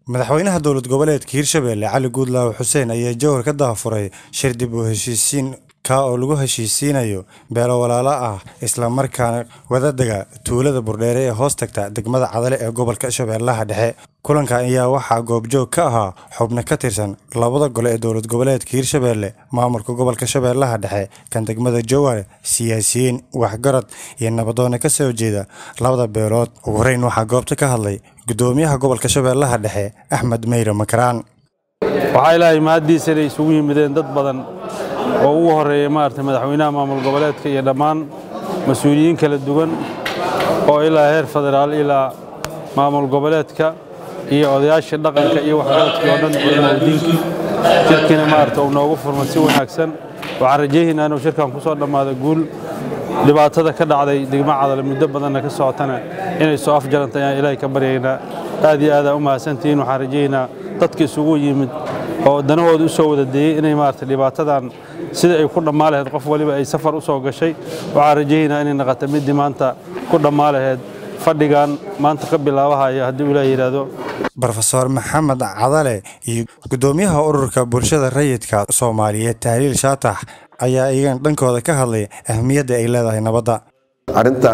madaxweynaha dowlad goboleedka hirshabelle cali guudlaawe xuseen ayaa jowhar ka daafuray shir dib u heshiisiin ka oo lagu heshiisiinayo beelo walaalo ah islamarkaana wadadega tuulada burdheere ee hoos tagta degmada cadale ee gobolka shabeellaha dhexe kulankan ayaa waxaa goobjoog ka ahaa xubno ka tirsan labada gole ee dowlad goboleedka hirshabelle maamulka gobolka shabeellaha dhexe kan degmada jowhar siyaasiyiin waxgarad iyo nabadoone ka soo jeeda labada beelood ugu horeyn waxaa goobta ka hadlay gudoomiyaha gobolka shabeellaha dhexe axmed meyre makaraan waxaa ilaahay mahaddiisa inay isugu yimideen dad badan oo ugu horreeya maaragtay madaxweynaha maamul goboleedka iyo dhammaan mas-uuliyiin kala duwan oo ilaa heer federaal ilaa maamul goboleedka iyo odayaashii dhaqanka iyo waxgaradkii oo dhan culimadiinka shirkiina maaragta uu noogu furmay si wanaagsan waxaan rajaynaynaa inuu shirkan ku soo dhammaado guul dhibaatada ka dhacday degmo cadale muddo badanna ka socotana inay soo afjaranta ayaan ilaahay ka baryaynaa aad iyo aadaan u mahadsantihiin waxaan rajaynaynaa dadka isugu yimid oo danahooda u soo wada deeyey inay maaragtay dhibaatadan sida ay ku dhammaa lahayd qof waliba ay safar u soo gashay waxaan rajaynaynaa inay naqata middii maanta ku dhammaa lahayd fadhigan maanta ka bilaabahaya haddii uu ilaah yidhaahdo brofeor maxamed cadale iyo gudoomiyaha ururka bulshada rayidka soomaaliyeed tahliil shaatax ayaa iyagan dhankooda ka hadlay ahmiyadda ay leedahay nabadda arrintan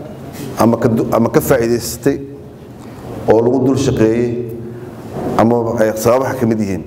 ama ka faa'iidaysatay oo lagu dul shaqeeyey ama ay sababaha ka mid yihiin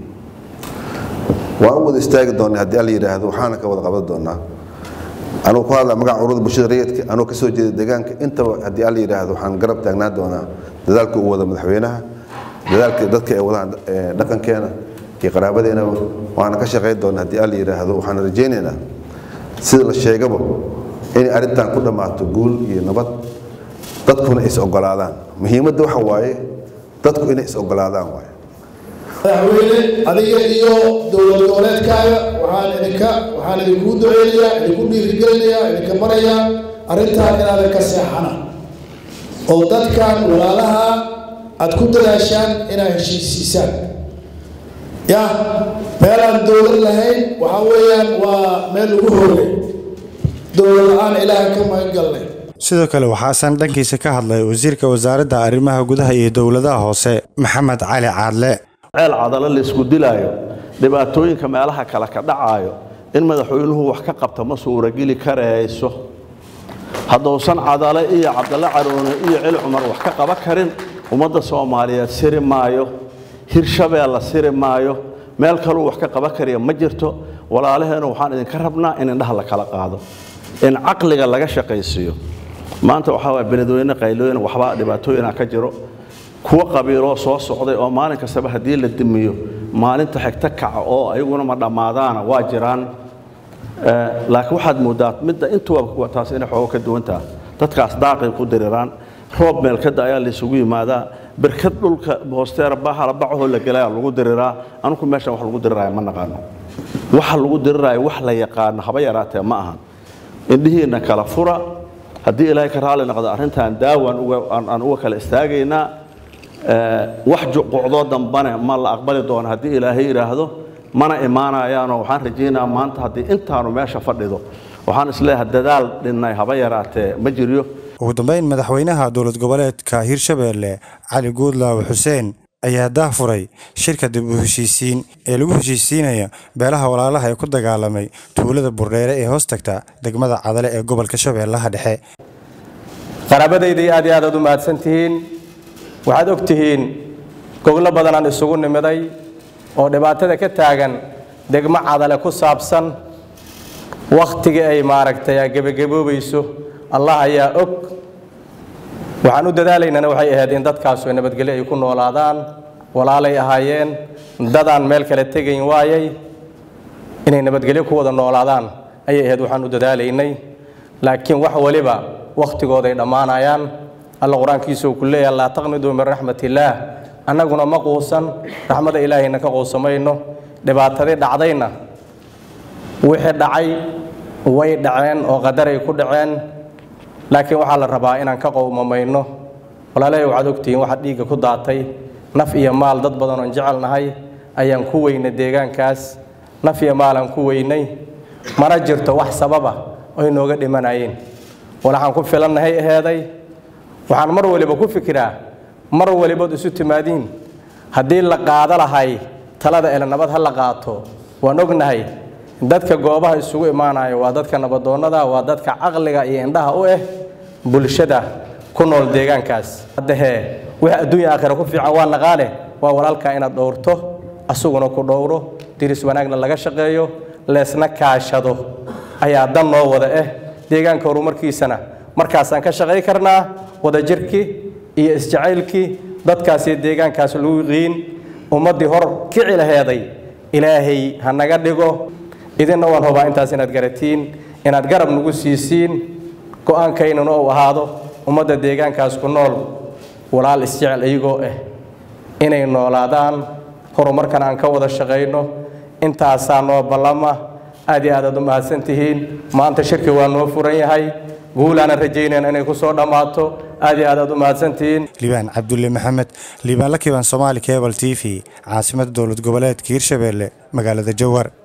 waan u wada istaagi doonnay haddii alla yidhaahdo waxaana ka wada qaban doonnaa anugu ku hadla magaca ururada bulshada rayidka anugu ka soo jeeda deegaanka intaba haddii alla yidhaahdo waxaan garab taagnaan doonaa dadaalka uu wada madaxweynaha dadaalka dadka ay wadaan dhaqankeena iyo qaraabadeennaba waana ka shaqayn doonaa haddii alla yidhaahdo waxaan rajaynaynaa sida la sheegaba inay arrintan ku dhammaato guul iyo nabad dadkuna is ogolaadaan muhiimadda waxa waaye dadku inay is ogolaadaan waaye madaxweyne adiga iyo dowlad goboleedkaaga waxaan idinka waxaan idinkuu duceynayaa idinku dhiirigelinayaa idinka barayaa arrintaan inaadan ka seexana oo dadkan walaalaha aad ku dadaashaan inaad heshiisiisaan ya meel aan dowlad lahayn waxaa weeyaan waa meel lagu hoogay dowlad la-aan ilaaha ka magangalnay sidoo kale waxaasan dhankiisa ka hadlay wasiirka wasaaradda arrimaha gudaha iyo dowladaha hoose maxamed cali caadle ceel cadalo laysku dilaayo dhibaatooyinka meelaha kale ka dhacaayo in madaxweynuhu wax ka qabta ma suurageli karayso haddousan cadale iyo cabdalle caroone iyo celi cumar wax ka qaban karin ummadda soomaaliyeed siri maayo hirshabeella siri maayo meel kaluu wax ka qaban kariya ma jirto walaalaheenu waxaan idinka rabnaa in indhaha la kala qaado in caqliga laga shaqaysiiyo maanta waxaa waay beledweyne qaylooyin waxbaa dhibaatooyina ka jiro kuwa qabiiloo soo socday oo maalin kastaba haddii la dimiyo maalinta xigto kaca oo ayaguna ma dhammaadaana waa jiraan laakiin waxaad moodaa midda intuba taas inay xoogo ka duwantaha dadkaas daaqay ku diriraan roob meelkada ayaa laysugu yimaadaa berkad dhulka hoosteera bahala bacahoo la gelaya lagu diriraa anugu meeshan wax lagu diriraayo ma naqaano waxa lagu diriraayo wax la yaqaano haba yaraatee ma ahan indhihiinna kala fura haddii ilaahay ka raalli noqdo arrintan daawaan aan uga kala istaagaynaa wax juquucdoo dambane ma la aqbali doono haddii ilaahay yidhaahdo mana imaanayaanoo waxaan rajaynaa maanta haddii intaanu meesha fadhido waxaan isleeyahay dadaal dhinnay haba yaraatee ma jiryo ugu dambeyn madaxweynaha dowlad goboleedka hirshabelle cali guudlaawe xuseen ayaa daafuray shirka dib u heshiisiin ee lagu heshiisiinaya beelaha walaalaha ee ku dagaalamay tuulada burdheere ee hoos tagta degmada cadale ee gobolka shabeellaha dhexe qaraabadayda aad iyo aad aad u mahadsantihiin waxaad og tihiin goglo badanaan isugu nimiday oo dhibaatada ka taagan degmo cadale ku saabsan wakhtigii ay maaragtay gebagaboobayso allah ayaa og waxaan u dadaalaynana waxay ahayd in dadkaasu nabadgelyo ay ku noolaadaan walaalay ahaayeen dadaan meel kale tegayn waayay inay nabadgelyo ku wada noolaadaan ayay ahayd waxaan u dadaalaynay laakiin wax waliba wakhtigooday dhammaanayaan alla qur-aankiisa uu ku leeyahay laa taqniduu min raxmat illaah annaguna ma quusan raxmada ilaahayna ka quusamayno dhibaatadii dhacdayna wixii dhacay way dhaceen oo qadaray ku dhaceen laakiin waxaa la rabaa inaan ka qowmamayno walaalahay waxaad ogtihiin waxa dhiigga ku daatay naf iyo maal dad badan oon jecelnahay ayaan ku weynay deegaankaas naf iyo maal aan ku weynay mana jirto wax sababa oy nooga dhimanayeen walaxaan ku filannahay aheeday waxaan mar waliba ku fikiraa mar walibood isu timaadiin haddii la qaado lahay talada ele nabad ha la qaato waan ognahay dadka goobaha isugu imaanaya waa dadka nabadoonnada waa dadka caqliga iyo indhaha u ah bulshada ku nool deegaankaas haddahee wix adduunya aakhira ku fiican waa naqaane waa walaalkaa inaad dhowrto asuguna ku dhowro diris wanaagna laga shaqeeyo leesna kaashado ayaa dan noo wada ah deegaanka horumarkiisana markaasaan ka shaqay karnaa wadajirkii iyo isjacaylkii dadkaas iyo deegaankaas lagu yiqiin ummaddii hor kici laheeday ilaahay ha naga dhigo idinna waan hubaa intaas inaad garatiin inaad garab nagu siisiin go-aankaynuna uu ahaado ummadda deegaankaas ku nool walaal isjecel iyagoo ah inay noolaadaan horumarkan aan ka wada shaqayno intaasaa noo ballama aad iyo aad aad u mahadsan tihiin maanta shirki waa noo furan yahay guulaanan rajaynayna inay ku soo dhammaato aad iyo aad aad u mahadsan tihiin liibaan cabdulle maxamed liibaan la kiban somaali cebal t v caasimadda dowlad goboleedka hirshabeelle magaalada jowhar